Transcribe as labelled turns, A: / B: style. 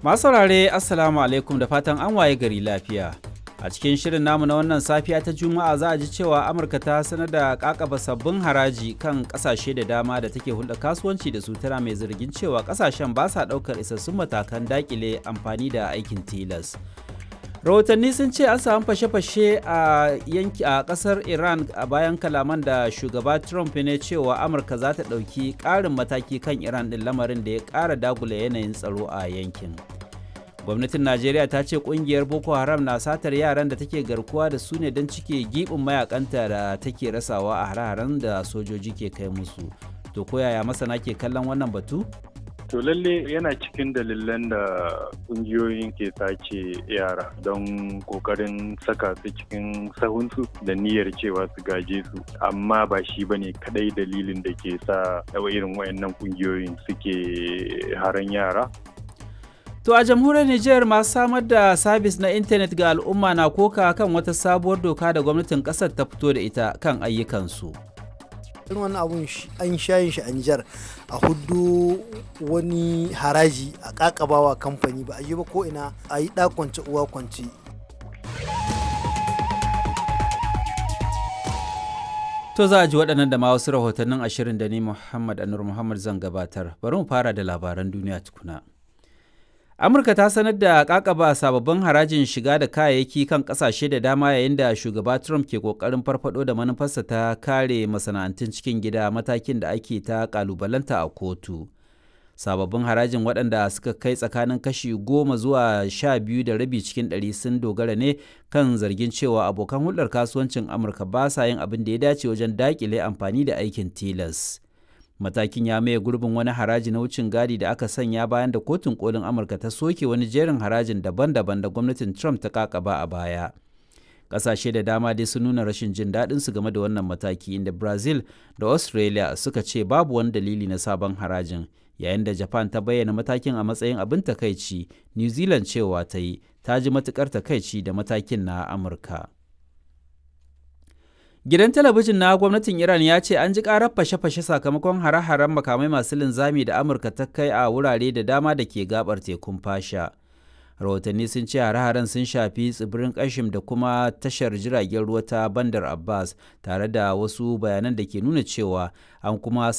A: Masu saurare Assalamu alaikum da fatan an waye gari lafiya. A cikin shirin namu na wannan safiya ta Juma'a za a ji cewa Amurka ta sanar da kakaba sabbin haraji kan kasashe da dama da take hulɗa kasuwanci da su tana mai zargin cewa kasashen ba sa ɗaukar isassun matakan dakile amfani da aikin tilas. rahotanni sun ce an samu fashe-fashe a yanki a kasar iran a bayan kalaman da shugaba trump ne cewa amurka za ta ɗauki ƙarin mataki kan iran ɗin lamarin da ya ƙara dagula yanayin tsaro a yankin gwamnatin najeriya ta ce ƙungiyar boko haram na satar yaran da take garkuwa da su ne don cike giɓin mayakanta da take rasawa a hare-haren da sojoji ke kai musu to koyaya masana ke kallon wannan batu
B: To lalle yana cikin dalilan da kungiyoyin ke sace yara don kokarin saka su cikin sahunsu da niyyar cewa su gaje su amma ba shi ba ne kadai dalilin da ke sa irin wayannan kungiyoyin suke haran yara.
A: To a jamhuriyar Nijar masu samar da sabis na intanet ga al'umma na koka kan wata sabuwar doka da gwamnatin kasar ta fito da ita kan ayyukansu.
C: irin wani abun an shayin shi a Nijar a hudu wani haraji a kakabawa kamfani ba a yi ba ko ina a yi kwance uwa kwance.
A: To za a ji waɗannan da ma wasu rahotannin ashirin da ni Muhammad Anur Muhammad zan gabatar. Bari mu fara da labaran duniya tukuna. amurka ta sanar da kakaba sababbin harajin shiga da kayayyaki kan kasashe da dama yayin da shugaba trump ke kokarin farfado da manufarsa ta kare masana'antun cikin gida matakin da ake ta kalubalanta a kotu sababbin harajin waɗanda suka kai tsakanin kashi goma zuwa sha biyu da rabi cikin ɗari sun dogara ne kan zargin cewa abokan hulɗar kasuwancin amurka ba sa yin abin da ya dace wajen daƙile amfani da aikin tilas matakin ya maye gurbin wani haraji na wucin gadi da aka sanya bayan da kotun kolin amurka ta soke wani jerin harajin daban-daban da gwamnatin trump ta kakaba a baya ƙasashe da dama dai sun nuna rashin jin daɗin su game da wannan mataki inda brazil da australia suka ce babu wani dalili na sabon harajin yayin da japan ta bayyana matakin a matsayin abin takaici new zealand cewa ta yi ta ji matukar takaici da matakin na amurka Gidan talabijin na gwamnatin Iran ya ce an ji karar fashe-fashe sakamakon hare-haren makamai masu linzami da Amurka ta kai a wurare da dama da ke gabar tekun fasha. Rahotanni sun ce hare-haren sun shafi tsibirin Kashim da kuma tashar jiragen ruwa ta Bandar Abbas tare da wasu bayanan da ke nuna cewa an kuma